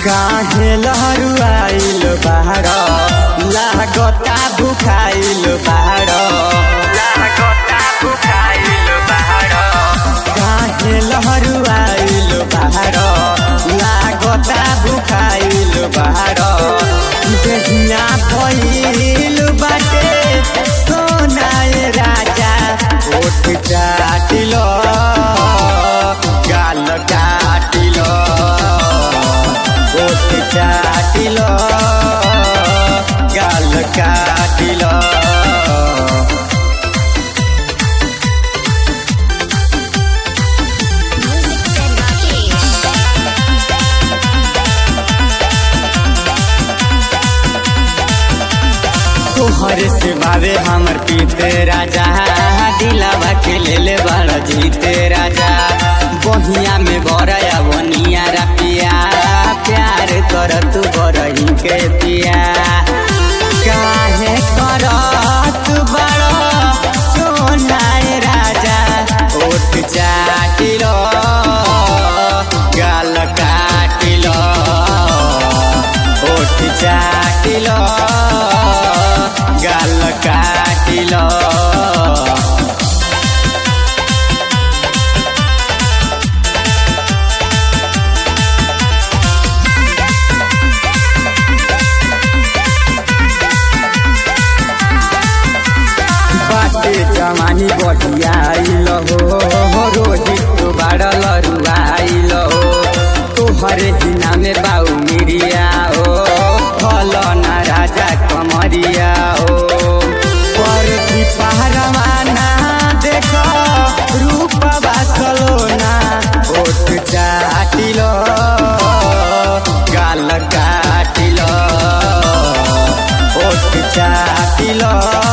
काहे लहरुआइल बाहर लागता भुखाइल बाहर लागता भुखाइल बाहर काहे लहरुआइल बाहर लागता भुखाइल बाहर देहिया भइल बाटे सोनाए राजा ओठ चाटिलो गाल काटिलो ओठ चाटिलो गाल काटिलो Music said Rakesh. तोहरे से बावे हमर पीते राजा दिलावा के ले ले बड़ जीते राजा बहिया में बरया बनिया रपिया प्यार कर तू बरही के पिया काहे करत बड़ सोनाए राजा ओठ चाटिलो गाल काटिलो ओठ चाटिलो गाल काटिलो बाटे जमानी बढ़ियाइल हो रोहित बाड़ल रुआइल हो तोहरे हिना में बाऊ मिरिया हो फल ना राजा कमरिया हो पर की पहरवाना देख रूप बासलो ना ओठ चाटिलो गाल काटिलो ओठ चाटिलो